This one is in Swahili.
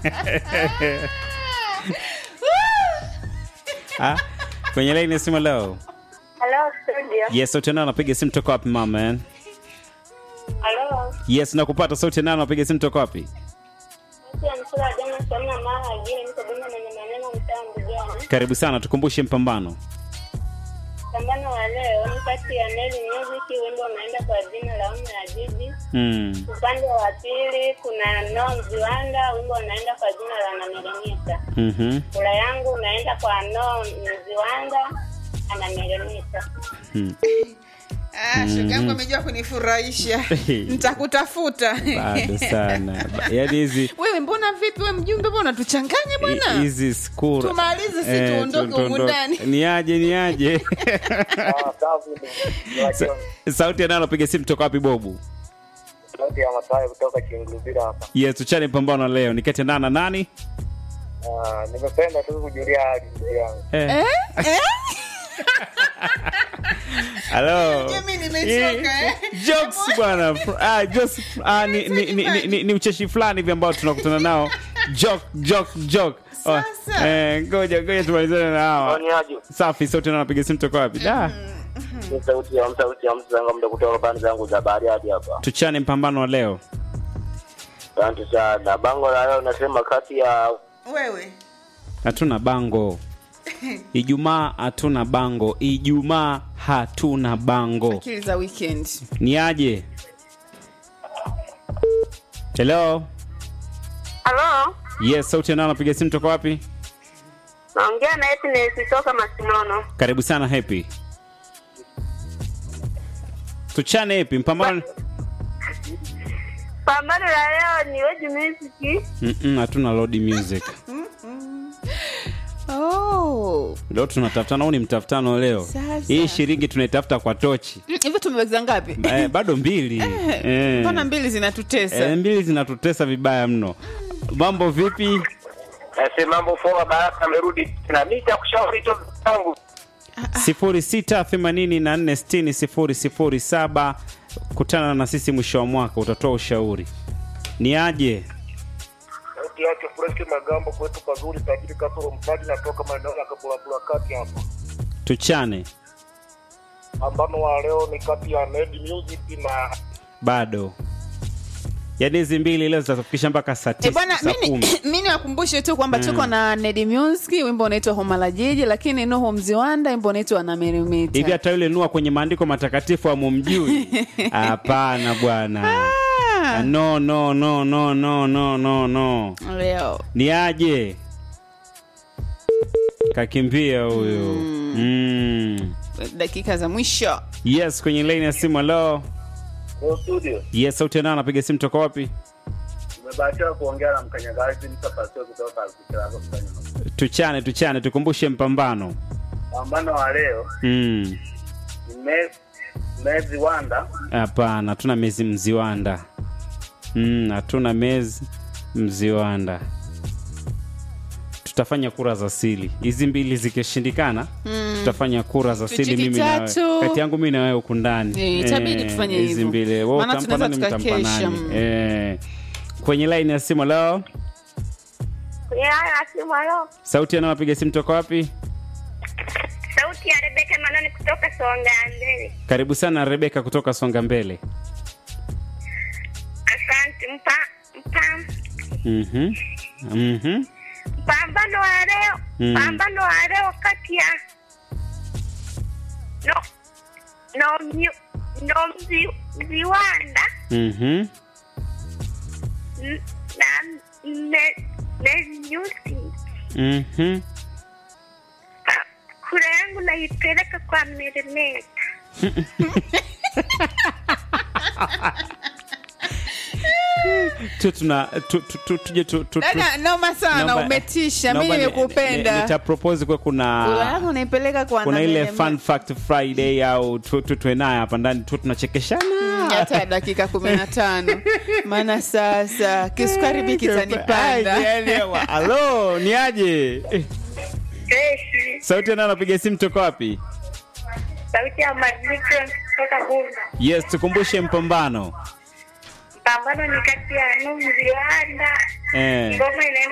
Ah, kwenye laini ya simu leo. Hello studio. Yes, sauti nani anapiga simu toka wapi mama? man? Hello. Yes, nakupata sauti nani anapiga simu toka wapi? Mtu ya msura wa jana sana mara ajili niko bima mwenye maneno mtaa mbugani. Karibu sana, tukumbushe mpambano. Pambano wa leo ni kati ya Nelly Music wimbo unaenda kwa jina la Ume ya Jiji. Mm. Upande wa pili kuna No Mziwanda wimbo unaenda kwa jina la Nameremita. Mhm. Kula yangu unaenda kwa No Mziwanda anameremita. Mm. Ah, shoga yangu amejua kunifurahisha nitakutafuta Bado sana. Ba- Yaani hizi wewe mbona vipi we mjumbe mbona unatuchanganya bwana hizi skura. Tumalize, si tuondoke tu- humu tuondoke. ndani. Ni aje, ni aje. Ah, safi ni- Sa- Sauti nani anapiga simu toka wapi Bobu? sauti ya Masai kutoka Chingulubira hapa. Yes, tuchane pambano leo. Ni kati ya nani na nani? Ah, nimependa tu kujulia hali ndugu yangu. Eh. eh? Hello. Mimi nimechoka, eh. Jokes bwana. Fr- Ah, jokes ah, ni, ni, ni, ni, ni, ni ucheshi fulani hivi ambao tunakutana nao. Joke, joke, joke. Oh, Sasa. eh, ngoja ngoja tumalizane na hawa. Ni aje? Safi, sauti nani anapiga simu toka wapi? Da. Ni sauti ya sauti ya mtu zangu muda kutoka pande zangu za Bariadi hapa. Tuchane mpambano wa leo. Asante sana. Bango la leo nasema kati ya wewe Hatuna bango. Ijumaa hatuna bango. Ijumaa hatuna bango. akili za weekend Ni aje? Hello. Hello. Yes, sauti nani anapiga simu toka wapi? Naongea na Happiness kutoka Masinono. Karibu sana Happy. Tuchane Happy, mpambano Pambano la leo ni Weju Music. Mm-mm, hatuna load music. oh. Leo tunatafutana, huu ni mtafutano leo. Sasa. Hii shilingi tunaitafuta kwa tochi. Mm, hivyo tumeweza ngapi Eh, bado mbili. Eh. mbona mbili zinatutesa Eh, mbili zinatutesa vibaya mno. Mambo vipi? Nasi mambo poa, Baraka amerudi tena. Mimi nitakushauri tu zangu. 0684600007 kutana na sisi mwisho wa mwaka utatoa ushauri. Ni aje? Sauti yake Fresh Magambo kwetu pazuri tajiri kasoro mtaji natoka maeneo ya Kabulabula kati hapa. Tuchane. Pambano wa leo ni kati ya Ned Music na Bado. Yaani hizi mbili leo zitafikisha mpaka saa E tisa bwana, saa mimi kumi. mi niwakumbushe tu kwamba tuko na Nedi Music, wimbo unaitwa Homa la Jiji, lakini Nuhu Mziwanda, wimbo unaitwa hivi Anameremeta. hata yule nua kwenye maandiko matakatifu amumjui hapana bwana Ah, no no no no no no no no Leo ni aje kakimbia huyu mm. dakika za mwisho yes kwenye laini ya simu alo Leo studio. yes sauti ya nani anapiga simu toka wapi Tumebahatika kuongea na mkanyagazi mtapasio kutoka Alkitirago kufanya tuchane tuchane tukumbushe mpambano Pambano wa leo Mm. ni Me- Mezi Wanda hapana hatuna mezi mziwanda Mm, hatuna mezi mziwanda tutafanya kura za sili hizi mbili zikishindikana tutafanya kura za sili Tuchiki mimi na wewe. tatu. kati yangu mimi na wewe huku ndani Eh, itabidi tufanye hizi hivyo. mbili Wewe Maana utampa tunaweza nani, mtampa tukakesha, nani? mm. Eh. kwenye laini ya simu leo Kwenye haya ya simu halo. sauti anawapiga simu toka wapi Sauti ya Rebeka Manoni kutoka Songa Mbele. karibu sana rebeka kutoka songa mbele Asante mpa mpa Mhm. Mhm. pambano wa leo Mm. pambano wa leo kati ya no no myu, no mzi, mziwanda Mhm. n- na me, me nyusi Mhm. Pa- kura yangu naipeleka kwa meremeta tu tuna tu- tu- tu- tuje tu- tu- tu- dada noma sana Naomba- umetisha mi naomba ni- ni- nimekupenda nitapropose kwa kuna Kura yangu unaipeleka kwa kuna ile Anameremeta. fun fact friday au tu- tu- tuwe naye hapa ndani tu tunachekeshana hata dakika kumi na tano maana sasa kisukari biki tanipanda Ai, yani, wa- halo ni aje Eh, Keshi sauti ya nani anapiga simu toka wapi sauti ya mazito kutoka Bunda yes tukumbushe mpambano pambano ni kati ya no mziwanda eh. ngoma inaenda